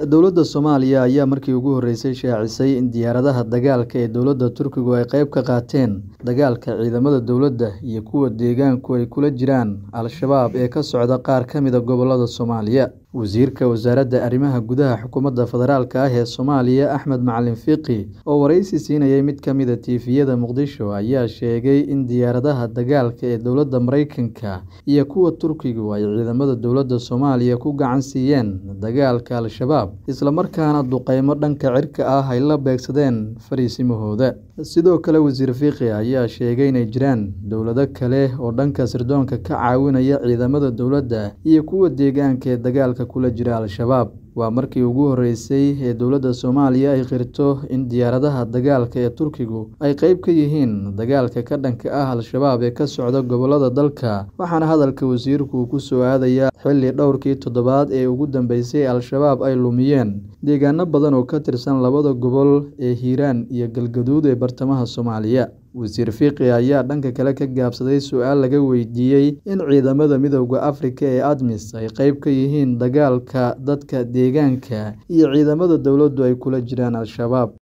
Dowladda Soomaaliya ayaa markii ugu horeysay shaacisay in diyaaradaha dagaalka ee dowladda Turkigu ay qayb ka qaateen dagaalka ciidamada dowladda iyo kuwa deegaanku ay kula jiraan Al-shabaab ee ka socda qaar ka mid ah gobollada Soomaaliya. Wasiirka Wasaaradda Arrimaha Gudaha Xukuumadda Federaalk ah ee Soomaaliya Axmed Macalin Fiqi oo wareysi siinayay mid ka mid ah TV-yada Muqdisho ayaa sheegay in diyaaradaha dagaalka ee dowladda Mareykanka iyo kuwa Turkigu ay ciidamada dowladda Soomaaliya ku gacan siiyeen dagaalka Al-shabaab, isla markaana duqeymo dhanka cirka ah ay la beegsadeen fariisimahooda. Sidoo kale, Wasiir Fiqi ayaa sheegay in ay jiraan dowlado kale oo dhanka sirdoonka ka caawinaya ciidamada dowladda iyo kuwa deegaanka ee dagaalka kula jira Al-shabaab. Waa markii ugu horeysay ee dowladda Soomaaliya ay qirto in diyaaradaha dagaalka ee Turkigu ay qayb ka yihiin dagaalka ka dhanka ah Al-shabaab ee ka socda gobollada dalka, waxaana hadalka wasiirku ku soo aadayaa xilli dhowrkii toddobaad ee ugu dambeysay Al-shabaab ay lumiyeen deegaano badan oo ka tirsan labada gobol ee Hiiraan iyo Galgaduud ee bartamaha Soomaaliya. Wasiir Fiqi ayaa dhanka kale ka gaabsaday su'aal laga weydiiyay in ciidamada Midowga Afrika ee ADMIS ay qayb ka yihiin dagaalka dadka deegaanka iyo ciidamada dowladdu ay kula jiraan Al-shabaab.